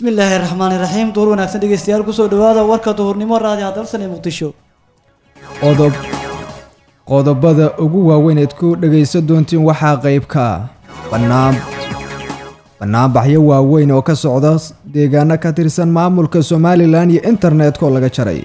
bismillaahi raxmaani raxiim duur wanaagsan dhegeystayaal kusoo dhawaada warka duhurnimo raadi hadalsan ee muqdisho qodob qodobada ugu waaweyn eed ku dhegaysan doontiin waxaa qayb ka ah bannaan bannaanbaxyo waaweyn oo ka socda deegaano ka tirsan maamulka somalilan iyo internetka oo laga jaray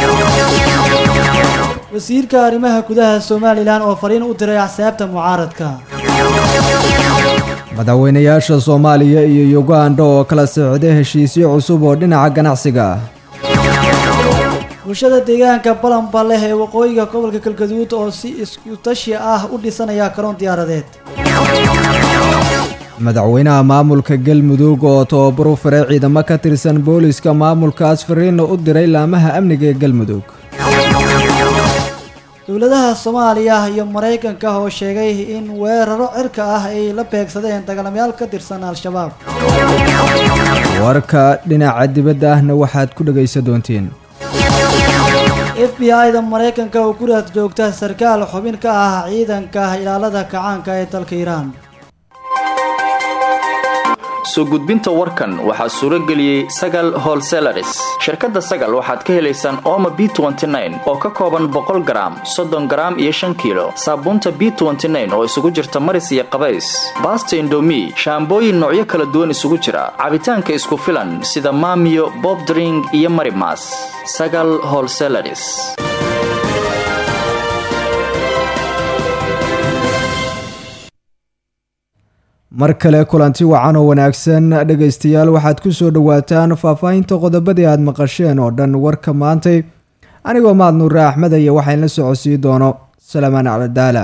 wasiirka arrimaha gudaha somalilan oo fariin u diray axsaabta mucaaradka madaxweynayaasha soomaaliya iyo yuganda oo kala socday heshiisyo cusub oo dhinaca ganacsiga ah bulshada deegaanka balanba leh ee waqooyiga gobolka galgaduud oo si isku tashi ah u dhisanaya karoon diyaaradeed madaxweynaha maamulka galmudug oo tababar u firay ciidamo ka tirsan booliska maamulkaas fariinna u diray laamaha amniga ee galmudug dowladaha soomaaliya iyo maraykanka oo sheegay in weeraro cirka ah ay la beegsadeen dagaalamayaal ka tirsan al-shabaab warka dhinaca dibadda ahna waxaad ku dhegaysan doontiin f b i-da maraykanka oo guraad joogta sarkaal xubin ka ah ciidanka ilaalada kacaanka ee dalka iiraan soo gudbinta warkan waxaa suuro geliyey sagal holselaris shirkadda sagal waxaad ka helaysaan ooma b oo ka kooban boqol garaam soddon garaam iyo shan kiilo saabuunta b oo isugu jirta maris iyo qabays baasta indomi shaambooyin noocyo kala duwan isugu jira cabitaanka isku filan sida maamiyo bobdring iyo marimas sagal holselaris mar kale kulanti wacan oo wanaagsan dhegaystayaal waxaad ku soo dhowaataan faahfaahinta qodobadii aada maqasheen oo dhan warka maantay anigoo mahad nuure axmed aya waxayn la socodsiin doono salamaan caladaala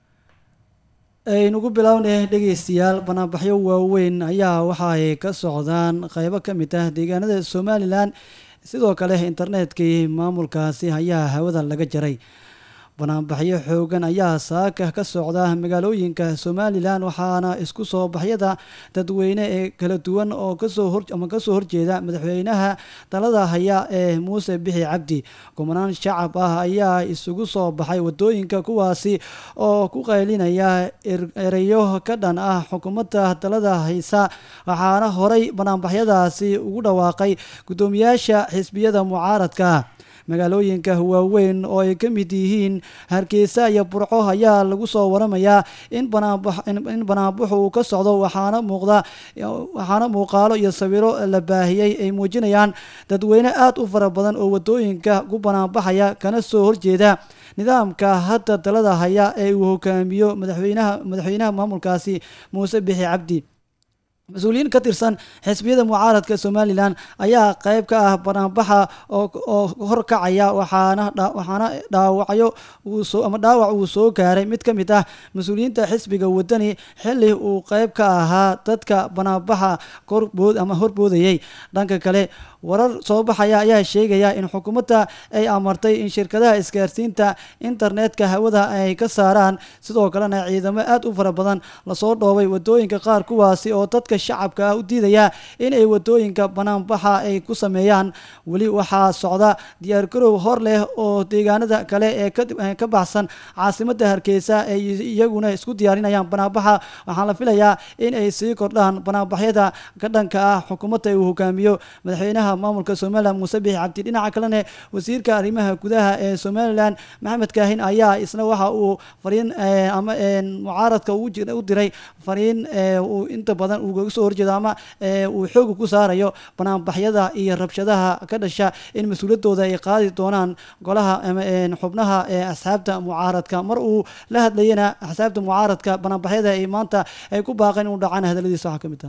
aynugu bilownay dhegaystayaal banaanbaxyo waaweyn ayaa waxa ay ka socdaan qeybo ka mid ah deegaanada somalilan sidoo kale internetkii maamulkaasi ayaa hawada laga jaray banaanbaxyo xoogan ayaa saaka ka socda magaalooyinka somalilan waxaana isku soo baxyada dadweyne ee kala duwan oo kasoo hor ama kasoo horjeeda madaxweynaha talada haya ee muuse bixi cabdi kumanaan shacab ah ayaa isugu soo baxay wadooyinka kuwaasi oo ku qaylinaya ereyo ka dhan ah xukuumadda talada haysa waxaana horay banaanbaxyadaasi ugu dhawaaqay guddoomiyaasha xisbiyada mucaaradka magaalooyinka waaweyn oo ay ka mid yihiin hargeysa iyo burco ayaa lagu soo waramayaa in banaanbain banaanbaxu uu ka socdo waxaana muuqda waxaana muuqaalo iyo sawiro la baahiyey ay muujinayaan dadweyne aada u fara badan oo wadooyinka ku banaanbaxaya kana soo horjeeda nidaamka hadda talada haya ee uu hogaamiyo madaxweynaha madaxweynaha maamulkaasi muuse bixi cabdi mas-uuliyiin ka tirsan xisbiyada mucaaradka somalilan ayaa qeyb ka ah banaanbaxa oo horkacaya waxaana waxaana dhaawacyo ama dhaawac uu soo gaaray mid ka mid ah mas-uuliyiinta xisbiga wadani xili uu qeyb ka ahaa dadka banaanbaxa korbood ama horboodayay dhanka kale warar soo baxaya ayaa sheegaya in xukuumadda ay amartay in shirkadaha isgaarsiinta internetka hawada ay ka saaraan sidoo kalena ciidamo aada u fara badan lasoo dhoobay wadooyinka qaar kuwaasi oo dadka shacabka ah u diidaya in ay wadooyinka banaanbaxa ay ku sameeyaan weli waxaa socda diyaargarow hor leh oo deegaanada kale ee ka baxsan caasimada hargeysa ay iyaguna isku diyaarinayaan banaanbaxa waxaan la filayaa in ay sii kordhaan banaanbaxyada ka dhanka ah xukuumadda uu hogaamiyo madaxweynaha maamulka somalilan muuse bixi cabdi dhinaca kalena wasiirka arrimaha gudaha ee somalilan maxamed kaahin ayaa isna waxa uu fariin ama mucaaradka u diray fariin uu inta badan uga soo horjeedo ama uu xooga ku saarayo banaanbaxyada iyo rabshadaha ka dhasha in mas-uuliyaddooda ay qaadi doonaan golaha xubnaha ee asxaabta mucaaradka mar uu la hadlayana axsaabta mucaaradka banaanbaxyada ay maanta ay ku baaqeen inuu dhacaan hadaladiisa waxaa ka mid ah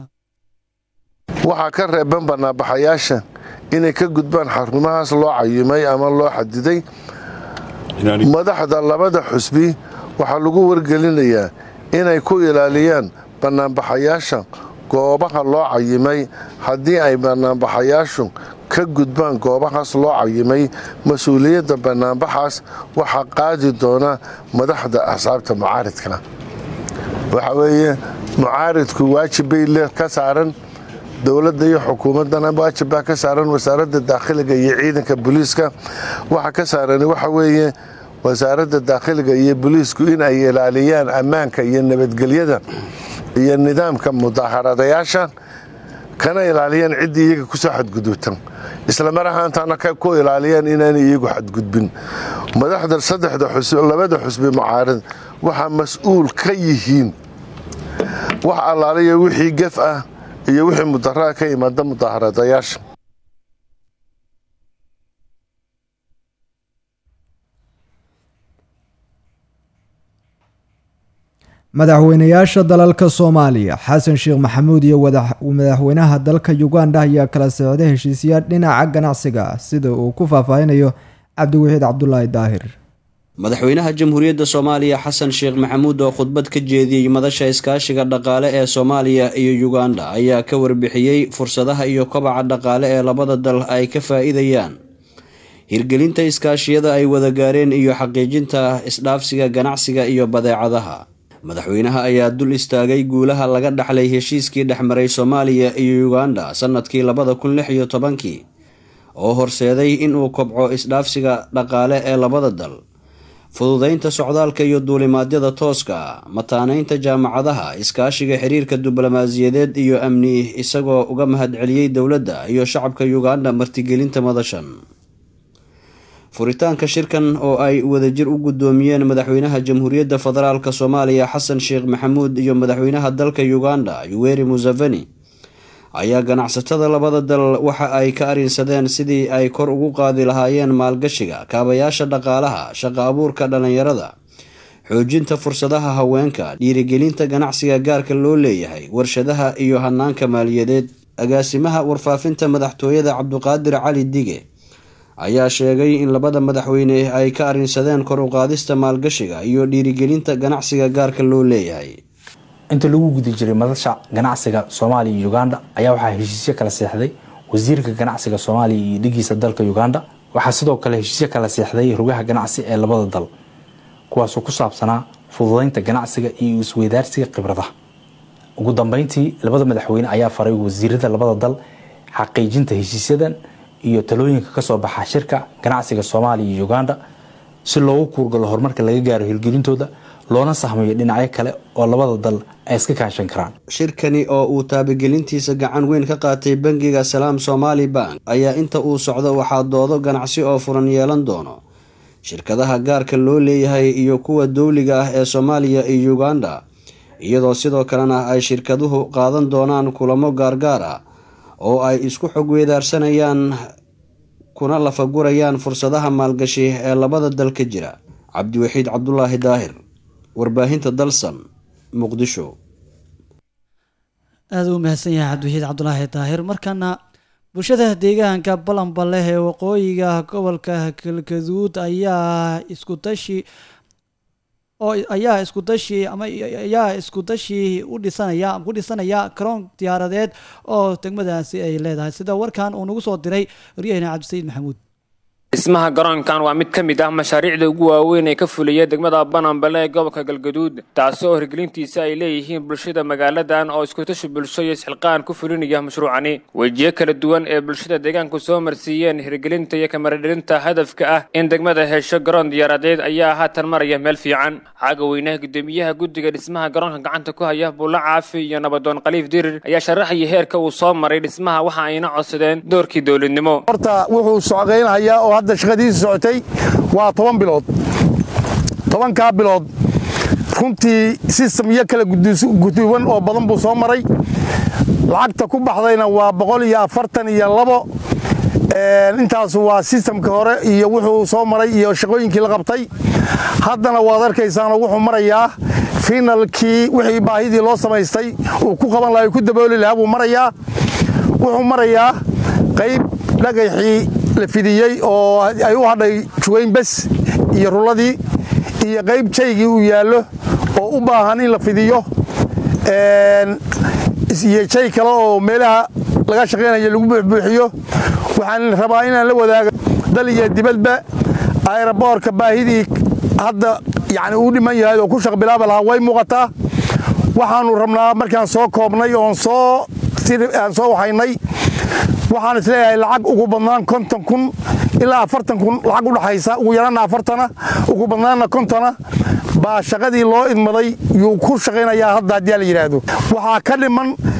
waxaa ka reeban banaanbaxayaasha inay ka gudbaan xarumahaas loo cayimay ama loo xadiday madaxda labada xusbi waxaa lagu wargelinayaa inay ku ilaaliyaan banaanbaxayaasha goobaha loo cayimay haddii ay banaanbaxayaashu ka gudbaan goobahaas loo cayimay mas-uuliyadda banaanbaxaas waxaa qaadi doona madaxda axsaabta mucaaridka waxa weeye mucaaridku waajib bay ka saaran dowladda iyo xukuumaddana waajib baa ka saaran wasaaradda daakhiliga iyo ciidanka booliiska waxa ka saaran waxa weeye wasaaradda daakhiliga iyo booliisku in ay ilaaliyaan ammaanka iyo nabadgelyada iyo nidaamka mudaaharadayaasha kana ilaaliyaan ciddii iyaga kusoo xadgudubtan islamar ahaantaana ku ilaaliyaan inaanay iyagu xadgudbin madaxda saddexda labada xusbi mucaarad waxaa mas-uul ka yihiin wax allaaliya wixii gef ah iyo wixii mudaraa ka imaada mudaharadayaasha madaxweynayaasha dalalka soomaaliya xasan sheekh maxamuud iyo madaxweynaha dalka uganda ayaa kala socday heshiisyaal dhinaca ganacsiga ah sida uu ku faahfaahinayo cabdiwaxiid cabdulaahi daahir madaxweynaha jamhuuriyadda soomaaliya xasan sheekh maxamuud oo khudbad ka jeediyey madasha iskaashiga dhaqaale ee soomaaliya iyo uganda ayaa ka warbixiyey fursadaha iyo kobaca dhaqaale ee labada dal ay ka faa-iidayaan hirgelinta iskaashiyada ay wada gaareen iyo xaqiijinta isdhaafsiga ganacsiga iyo badeecadaha madaxweynaha ayaa dul istaagay guulaha laga dhaxlay heshiiskii dhexmaray soomaaliya iyo uganda sanadkii labada kun lix iyo tobankii oo horseeday inuu kobco isdhaafsiga dhaqaale ee labada dal fududeynta socdaalka iyo duulimaadyada tooska ah mataaneynta jaamacadaha iskaashiga xiriirka diblomaasiyadeed iyo amni isagoo uga mahadceliyey dowladda iyo shacabka uganda martigelinta madashan furitaanka shirkan oo ay wadajir u guddoomiyeen madaxweynaha jamhuuriyadda federaalk soomaaliya xasan sheekh maxamuud iyo madaxweynaha dalka uganda yuweri museveni ayaa ganacsatada labada dal waxa ay ka arinsadeen sidii ay kor ugu qaadi lahaayeen maalgashiga kaabayaasha dhaqaalaha shaqo abuurka dhallinyarada xoojinta fursadaha haweenka dhiirigelinta ganacsiga gaarka loo leeyahay warshadaha iyo hanaanka maaliyadeed agaasimaha warfaafinta madaxtooyada cabduqaadir cali dige ayaa sheegay in labada madaxweyne ay ka arinsadeen kor u qaadista maalgashiga iyo dhiirigelinta ganacsiga gaarka loo leeyahay inta lagu guda jiray madasha ganacsiga soomaaliya iyo uganda ayaa waxaa heshiisyo kala seexday wasiirka ganacsiga soomaaliya iyo dhigiisa dalka uganda waxaa sidoo kale heshiisyo kala seexday rugaha ganacsi ee labada dal kuwaasoo ku saabsanaa fududeynta ganacsiga iyo isweydaarsiga khibradaha ugu dambeyntii labada madaxweyne ayaa faray wasiirada labada dal xaqiijinta heshiisyadan iyo talooyinka kasoo baxa shirka ganacsiga soomaaliya iyo uganda si loogu kuurgalo horumarka laga gaaro hirgelintooda loona sahmayo dhinacyo kale oo labada dal ay iska kaashan karaan shirkani oo uu taabagelintiisa gacan weyn ka qaatay bangiga salaam somaali bank ayaa inta uu socdo waxaa doodo ganacsi oo furan yeelan doono shirkadaha gaarka loo leeyahay iyo kuwa dowliga ah ee soomaaliya iyo uganda iyadoo sidoo kalena ay shirkaduhu qaadan doonaan kulamo gaargaar ah oo ay isku xog weedaarsanayaan kuna lafagurayaan fursadaha maalgashi ee labada dal ka jira cabdiwaxiid cabdulaahi daahir warbaahinta dalsan muqdisho aada u mahadsan yahay cabdiwaxiid cabdulaahi daahir markana bulshada deegaanka balanba leh ee waqooyiga gobolka galgaduud ayaa isku tashi oo ayaa isku dashi ama ayaa isku dashi u dhisanaya ku dhisanaya karoon diyaaradeed oo degmadaasi ay leedahay sida warkan uu nagu soo diray waryahena cabdisayiid maxamuud dhismaha garoonkan waa mid ka mid ah mashaariicda ugu waaweyn ee ka fulaya degmada banambale ee gobolka galgaduud taasi oo hirgelintiisa ay leeyihiin bulshada magaaladan oo iskutashi bulsho iyo isxilqaan ku fulinaya mashruucani wejiyo kala duwan ee bulshada deegaanku soo marsiiyeen hirgelinta iyo kamaradhelinta hadafka ah in degmada hesho garoon diyaaradeed ayaa haatan maraya meel fiican xaaga weynaha guddoomiyaha guddiga dhismaha garoonka gacanta ku haya buulla caafi iyo nabadoon khaliif dirir ayaa sharaxaya heerka uu soo maray dhismaha waxa ayna codsadeen doorkii dowladnimo horta wuxuu socdaynayaa oo hadda shaqadiisa socotay waa toban bilood tobankaa bilood runtii sistem iyo kala guduuban oo badan buu soo maray lacagta ku baxdayna waa boqol iyo afartan iyo labo intaas waa sistamka hore iyo wuxuu soo maray iyo shaqooyinkii la qabtay haddana waad arkaysaanoo wuxuu marayaa finalkii wixii baahidii loo samaystay uu ku qaban laha ku dabooli lahaa buu marayaa wuxuu marayaa qayb dhagaxii la fidiyey oo ay u hadhay juwayn bes iyo rulladii iyo qayb jaygii uu yaallo oo u baahan in la fidiyo iyo jay kale oo meelaha laga shaqaynayo lagu buuxbuuxiyo waxaan rabaa inaan la wadaago dal iyo dibadba ayraboorka baahidii hadda yani uu dhiman yahay oo ku shaqbilaaba lahaa way muuqataa waxaanu rabnaa markaan soo koobnay oon soo aan soo waxaynay waxaan isleeyahay lacag ugu badnaan konton kun ilaa afartan kun lacag udhaxaysa ugu yaraana afartana ugu badnaanna kontona baa shaqadii loo idmaday yuu ku shaqaynayaa hadda haddii la yidhaahdo waxaa ka dhiman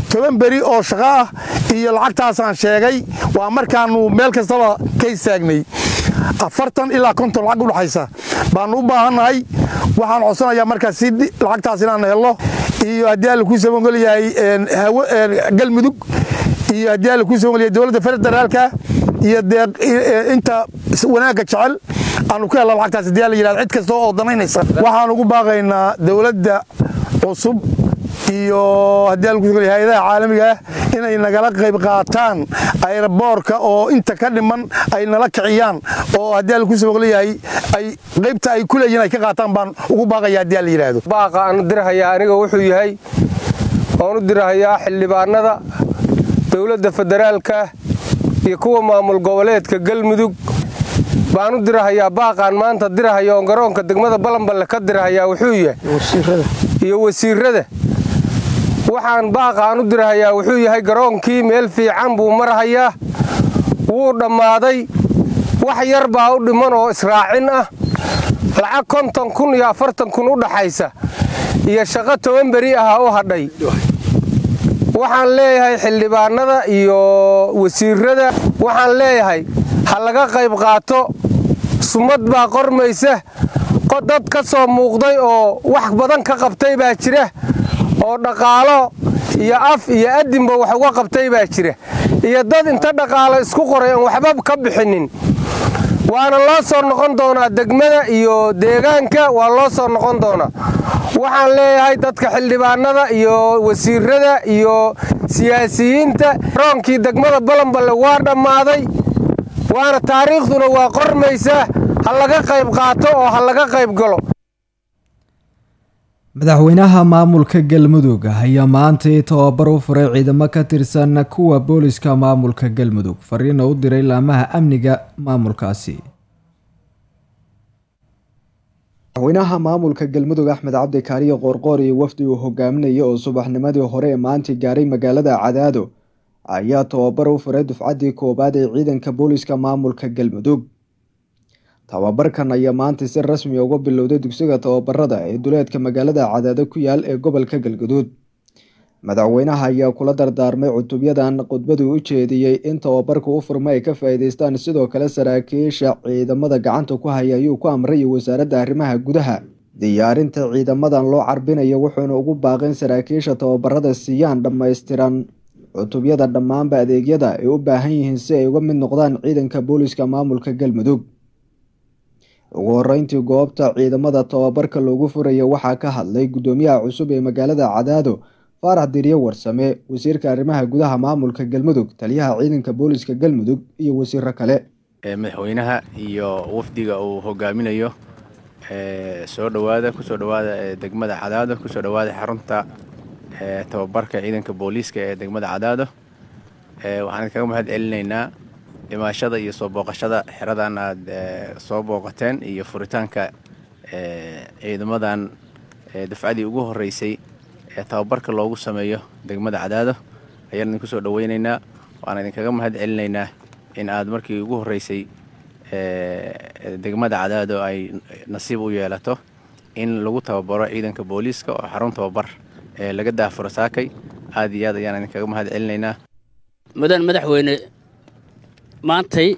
toban beri oo shaqo ah iyo lacagtaasaan sheegay waa markaannu meel kastaba ka istaagnay afartan ilaa konton lacag u dhexaysa baannu u baahannahay waxaan codsanayaa markaas si lacagtaas inaan helno iyo haddii alla kuu sabangol yahay galmudug iyo haddii alla kuu sabangol yahay dowladda federaalka iyo inta wanaagga jecel aanu ka helno lacagtaas haddii alla yidhahdo cid kasta oo danaynaysa waxaan ugu baaqaynaa dowladda cusub iyo haddii alla kuu sabangol yahay hayadaha caalamiga ah inay nagala qayb qaataan ayraboorka oo inta ka dhiman ay nala kiciyaan oo haddii alla kuu sabangol yahay ay qaybta ay ku leeyihin ay ka qaataan baan ugu baaqaya haddii alla yidhaahdo baaqa aan dirahayaa aniga wuxuu yahay waan u dirahayaa xildhibaanada dowladda federaalka iyo kuwa maamul goboleedka galmudug baan u dirahayaa baaqaan maanta dirahaya oon garoonka degmada balanballe ka dirahayaa wuxuu yahay iyo wasiirada waxaan baaqaan u dirahayaa wuxuu yahay garoonkii meel fiican buu marhayaa wuu dhammaaday wax yar baa u dhiman oo israacin ah lacag konton kun iyo afartan kun u dhaxaysa iyo shaqo toban beri aha u hadhay waxaan leeyahay xildhibaanada iyo wasiirada waxaan leeyahay ha laga qayb qaato sumad baa qormaysa dad ka soo muuqday oo wax badan ka qabtay baa jira oo dhaqaalo iyo af iyo adinba wax uga qabtay baa jira iyo dad inta dhaqaalo isku qoray aan waxba ka bixinin waana loo soo noqon doonaa degmada iyo deegaanka waa loo soo noqon doonaa waxaan leeyahay dadka xildhibaanada iyo wasiirada iyo siyaasiyiinta roonkii degmada balanballe waa dhammaaday waana taariikhduna waa qormaysaa ha laga qayb qaato oo ha laga qayb galo madaxweynaha maamulka galmudug ayaa maantai tababar u furay ciidamo ka tirsan kuwa booliska maamulka galmudug fariina u diray laamaha amniga maamulkaasi madaxweynaha maamulka galmudug axmed cabdi kaariyo qoorqoor iyo wafdi uu hogaaminayay oo subaxnimadii hore ee maanta gaaray magaalada cadaado ayaa tababar u furay dufcaddii koowaad ee ciidanka booliska maamulka galmudug tababarkan ayaa maanta si rasmi uga bilowday dugsiga tababarada ee duleedka magaalada cadaado ku yaal ee gobolka galgaduud madaxweynaha ayaa kula dardaarmay cutubyadan khudbaduu u jeediyey in tababarka u furma ay ka faa-iideystaan sidoo kale saraakiisha ciidamada gacanta ku haya ayuu ku amray wasaaradda arrimaha gudaha diyaarinta ciidamadan loo carbinayo wuxuuna ugu baaqin saraakiisha tababarada siiyaan dhammaystiran cutubyada dhammaanba adeegyada ay u baahan yihiin si ay uga mid noqdaan ciidanka booliska maamulka galmudug ugu horeyntii goobta ciidamada tababarka loogu furaya waxaa ka hadlay guddoomiyaha cusub ee magaalada cadaado faarax diryo warsame wasiirka arrimaha gudaha maamulka galmudug taliyaha ciidanka booliska galmudug iyo wasiiro kale madaxweynaha iyo wafdiga uu hogaaminayo soo dhowaada kusoo dhowaada degmada cadaado kusoo dhowaada xarunta tababarka ciidanka booliiska ee degmada cadaado waxaan kaga mahad celinaynaa dhimaashada iyo soo booqashada xeradan aad soo booqateen iyo furitaanka ciidamadan dafcadii ugu horeysay ee tababarka loogu sameeyo degmada cadaado ayaan idinku soo dhoweynaynaa waan idinkaga mahad celinaynaa in aad markii ugu horeysay degmada cadaado ay nasiib u yeelato in lagu tababaro ciidanka booliiska oo xarun tababar laga daafuro saakay aad iyo aad ayaan idinkaga mahad celinaynaa mudan madaxweyne maantay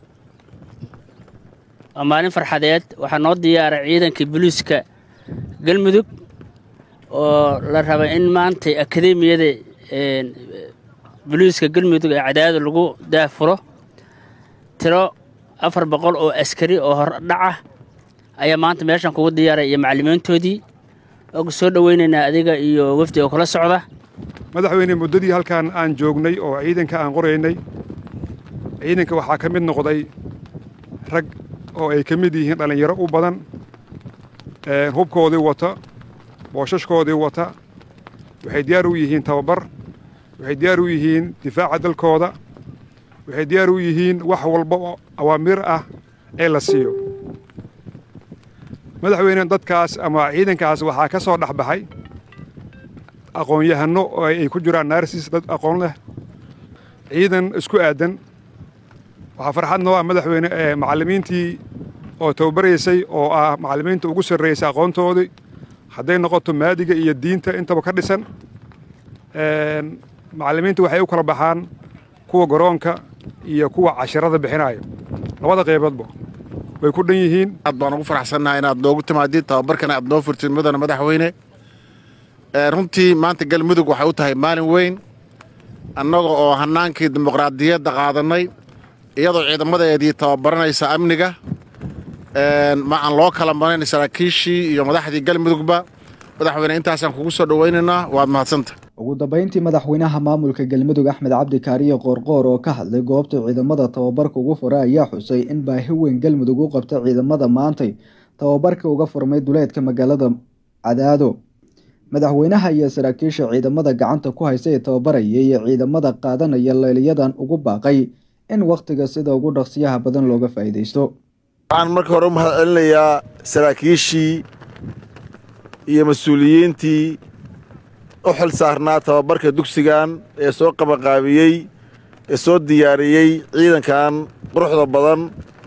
waa maalin farxadeed waxaa noo diyaaray ciidankii booliiska galmudug oo la raba in maantay akademiyada booliiska galmudug ee cadaado lagu daafuro tiro afar boqol oo askari oo hordhaca ayaa maanta meeshan kugu diyaaray iyo macallimiintoodii oga soo dhoweynaynaa adiga iyo wafdi oo kula socda madaxweyne muddadii halkan aan joognay oo ciidanka aan qoraynay ciidanka waxaa ka mid noqday rag oo ay ka mid yihiin dhallinyaro u badan hubkoodii wata boosashkoodii wata waxay diyaar u yihiin tababar waxay diyaar u yihiin difaaca dalkooda waxay diyaar u yihiin wax walba oo awaamiir ah ee la siiyo madaxweyne dadkaas ama ciidankaas waxaa ka soo dhex baxay aqoon-yahanno oo ay ku jiraan naarsis dad aqoon leh ciidan isku aadan waxaa farxad noo ah madaxweyne ee macallimiintii oo tababaraysay oo ah macallimiinta ugu sarreysay aqoontoodii hadday noqoto maadiga iyo diinta intaba ka dhisan macallimiinta waxay u kala baxaan kuwa garoonka iyo kuwa cashirada bixinayo labada qayboodba way ku dhan yihiin aad baan ugu faraxsannahay inaad noogu timaadid tababarkana aad noo furtid mudana madaxweyne runtii maanta galmudug waxay u tahay maalin weyn annaga oo hannaankii dimuqraadiyadda qaadannay iyadoo ciidamadeedii tababaranaysa amniga ma aan loo kala marayn saraakiishii iyo madaxdii galmudugba madaxweyne intaasaan kugu soo dhowaynaynaa waad mahadsanta ugu dambeyntii madaxweynaha maamulka galmudug axmed cabdi kaariye qoorqoor oo ka hadlay goobta ciidamada tababarka ugu furay ayaa xusay in baahi weyn galmudug u qabta ciidamada maantay tababarka uga furmay duleedka magaalada cadaado madaxweynaha iyo saraakiisha ciidamada gacanta ku haysa ee tababaraya iyo ciidamada qaadanaya leeliyadan ugu baaqay in wakhtiga sida ugu dhaqsiyaha badan looga faa'iidaysto waxaan marka hore u mahad celinayaa saraakiishii iyo mas-uuliyiintii u xil saarnaa tababarka dugsigan ee soo qabanqaabiyey ee soo diyaariyey ciidankan quruxda badan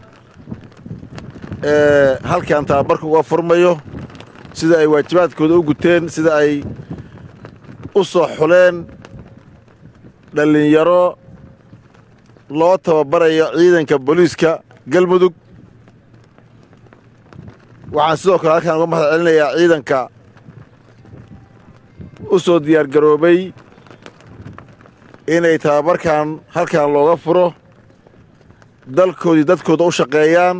ee halkan tababarka uga furmayo sida ay waajibaadkooda u guteen sida ay u soo xuleen dhallinyaro loo tababarayo ciidanka booliiska galmudug waxaan sidoo kale halkaan uga mahad celinayaa ciidanka u soo diyaargaroobay inay tababarkan halkan looga furo dalkoodii dadkooda u shaqeeyaan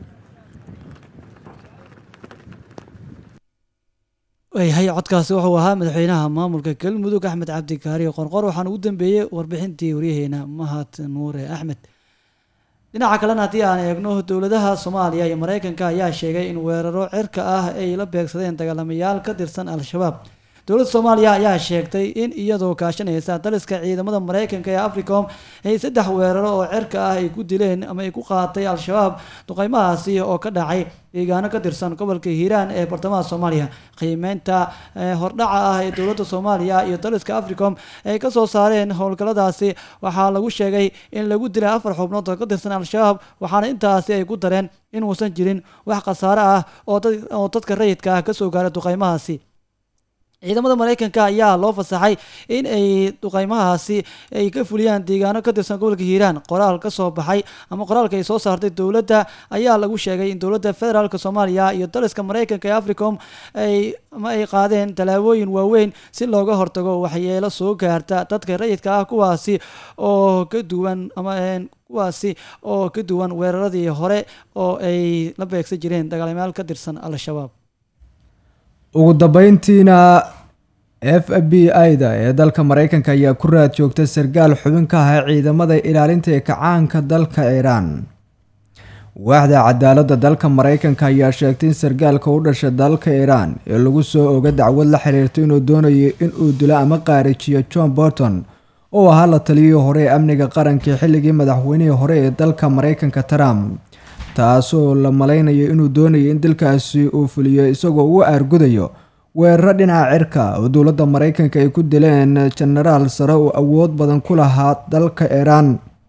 waayahay codkaasi wuxuu ahaa madaxweynaha maamulka galmudug axmed cabdi kaariyo qorqor waxaan ugu dambeeyey warbixintii waryaheena mahad nuure axmed dhinaca kalena haddii aan eegno dowladaha soomaaliya iyo mareykanka ayaa sheegay in weeraro cirka ah ay la beegsadeen dagaalamayaal ka tirsan al-shabaab dowladda soomaaliya ayaa sheegtay in iyadoo kaashanaysa daliska ciidamada mareykanka ee africom ay saddex weeraro oo cirka ah ay ku dileen ama ay ku qaatay al-shabaab duqeymahaasi oo ka dhacay deegaano ka tirsan gobolka hiiraan ee bartamaha soomaaliya qiimeynta hordhaca ah ee dowladda soomaaliya iyo daliska africom ay kasoo saareen howlgalladaasi waxaa lagu sheegay in lagu dilay afar xubnood oo ka tirsan al-shabaab waxaana intaasi ay ku dareen inuusan jirin wax khasaare ah oo dadka rayidka ah kasoo gaaray duqeymahaasi ciidamada mareykanka ayaa loo fasaxay in ay duqeymahaasi ay ka fuliyaan deegaano ka tirsan gobolka hiiraan qoraal ka soo baxay ama qoraalka ay soo saartay dowladda ayaa lagu sheegay in dowladda federaalk soomaaliya iyo daliska mareykanka ee africom ay ama ay qaadeen tallaabooyin waaweyn si looga hortago waxyeelo soo gaarta dadka rayidka ah kuwaasi oo ka duwan ama kuwaasi oo ka duwan weeraradii hore oo ay la beegsan jireen dagaalamayaal ka tirsan al-shabaab ugu dambeyntiina f b i-da ee dalka mareykanka ayaa ku raad joogta sarkaal xubin ka ah ciidamada ilaalinta ee kacaanka dalka iiraan waaxda cadaaladda dalka mareykanka ayaa sheegtay in sarkaalka u dhashay dalka iiraan ee lagu soo oga dacwad la xiriirta inuu doonayo inuu dilo ama qaarijiyo john borton oo ahaa la taliyihii hore ee amniga qaranka xilligii madaxweynihii hore ee dalka mareykanka trump taasoo la malaynayo inuu doonayo in dalkaasi uu fuliyo isagoo u aargudayo weeraro dhinaca cirka oo dowladda mareykanka ay ku dileen jenaraal sare oo awood badan ku lahaa dalka iiraan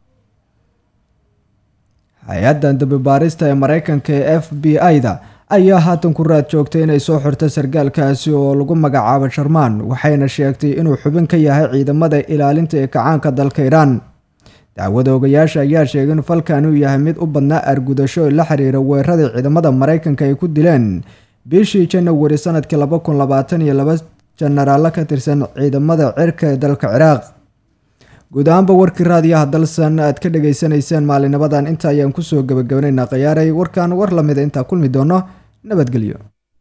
hay-addan dambibaarista ee mareykanka ee f b i-da ayaa haatan ku raad joogtay inay soo xirto sarkaalkaasi oo lagu magacaabo sharmaan waxayna sheegtay inuu xubin ka yahay ciidamada ilaalinta ee kacaanka dalka iiraan dacwada ogayaasha ayaa sheegay in falkan uu yahay mid u badnaa argudasho la xiriira weeraradii ciidamada mareykanka ay ku dileen bishii janawari sanadkii laba kun labaatan iyo laba jenaraallo ka tirsan ciidamada cirka ee dalka ciraaq guud ahaanba warkii raadiyaha dalsan aad ka dhagaysanayseen maalinimadan inta ayaan kusoo gabagabaneynaa khiyaaray warkan war lamida intaa kulmi doono nabadgelyo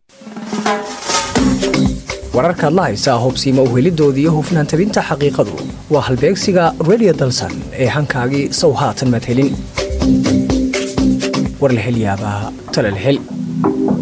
wararkaad la haysaa hubsiima uhelidoodii hufnaan tabinta xaqiiqadu waa halbeegsiga redio dalsan ee hankaagii sow haatan maad helin war la hel yaabaa tale la hel